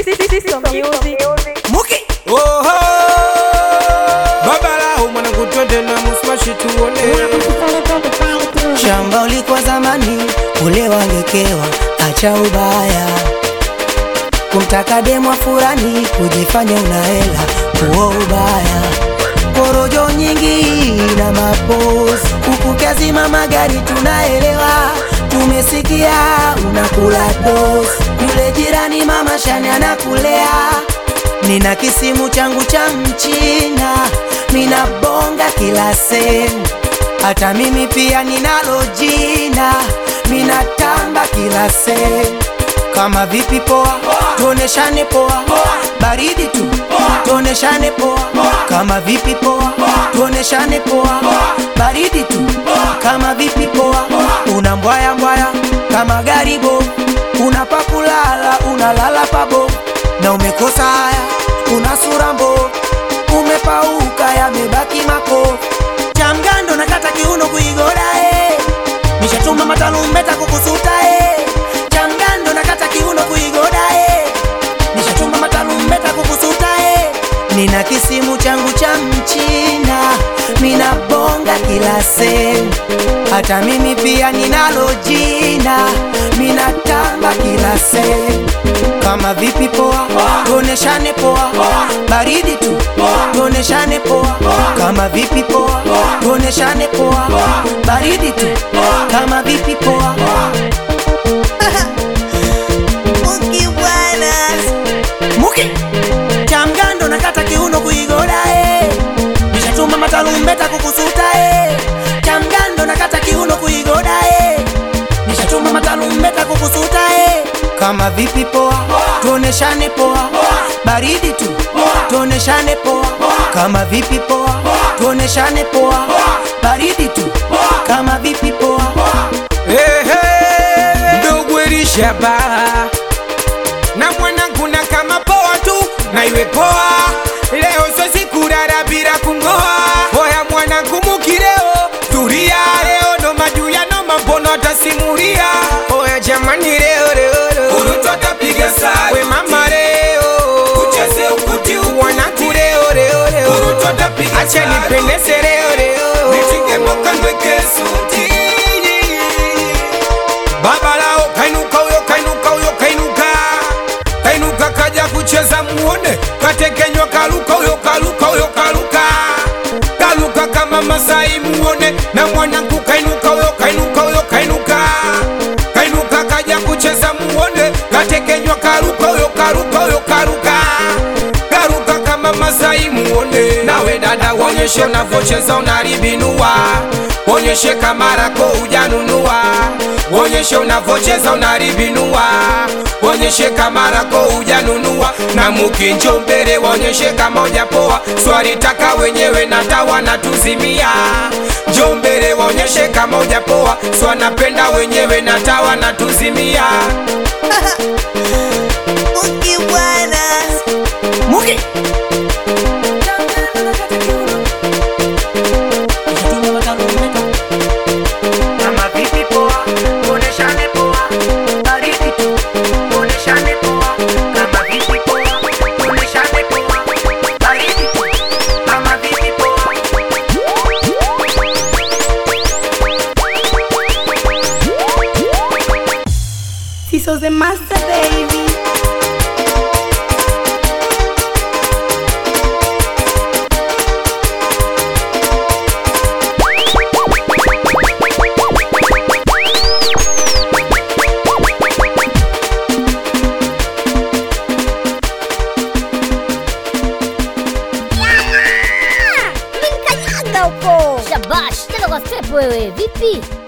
Cisco Music. Muki Oho Babala umwana kutwende na musmashi tuone shamba ulikuwa zamani, ule wangekewa, acha ubaya, kumtaka demwa furani, kujifanya una hela, huo ubaya, porojo nyingi na mapozi, ukukazima magari, tunaelewa, tumesikia unakula dosi, yule jirani mama shani anakulea Nina kisimu changu cha mchina, mina bonga kila sehemu, hata mimi pia ninalo jina, mina tamba kila sehemu. Kama vipi poa, tuoneshane poa, baridi tu, tuoneshane poa. Kama vipi poa, tuoneshane poa, baridi tu. Kama vipi poa, una mbwaya mbwaya kama gari bovu, una pakulala, unalala pabo na umekosa haya, una sura mbovu, umepauka, yamebaki makovu. Cha mgando nakata kiuno kuigoda eh. Nishatuma matalumbeta kukusuta eh. Cha mgando nakata kiuno kuigoda eh. Nishatuma matalumbeta kukusuta eh. Nina kisimu changu cha mchina, mina bonga kila sehemu, hata mimi pia ninalo jina, mina tamba kila sehemu. Kama vipi poa, tuoneshane poa, baridi tu, tuoneshane poa. Kama vipi poa, tuoneshane poa, baridi tu, kama vipi poa. Muki bwana, Muki cha mgando nakata kiuno kuigoda eh. Nishatuma matalumbeta kukusuta eh. Cha mgando nakata kiuno kuigoda eh. Nishatuma matalumbeta kukusuta eh. Kama vipi poa, tuoneshane poa, baridi tu, tuoneshane poa. Kama vipi poa, tuoneshane poa, baridi tu, kama vipi poa. Ehe Ndugu Elishaba Na mwanangu na kama poa tu Na iwe poa Leo so siku dada bila kungoa Oya mwanangu mukileo Turia leo no majuya no mambono atasimulia Oya jamani leo leo leo Urutu atapiga sari. We mama leo Ucheze ukuti ukuti. Wanangu leo leo leo Urutu atapiga Acha sari. nipendeze leo leo Nitinge moka nweke suti. Baba lao kainuka huyo kainuka huyo kainuka kainuka kaja kucheza muone katekenywa kaluka huyo kaluka huyo kaluka kaluka kama Masai muone na mwanangu kainuka huyo kainuka huyo kainuka kainuka kaja kucheza muone katekenywa kaluka huyo kaluka huyo kaluka karuka kama Masai muone nawe dada wonyeshe unavyocheza unaribinua wonyeshe kamarako ujanunua wonyeshe unavyocheza unaribinua wonyeshe kamarako ujanunua na mukinjo mbele wonyeshe kama ujapoa swali taka wenyewe na tawa na tuzimia njo mbele wonyeshe kama ujapoa swanapenda wenyewe na tawa na tuzimia Muki bwana, Muki Nishatuma matalumbeta. Kama vipi poa, tuoneshane poa, baridi tu, tuoneshane poa. Kama vipi poa, tuoneshane poa, baridi tu, kama vipi poa. Cisco the master baby. Mkanyaga huko. Shabash, tena kwa step wewe. Vipi?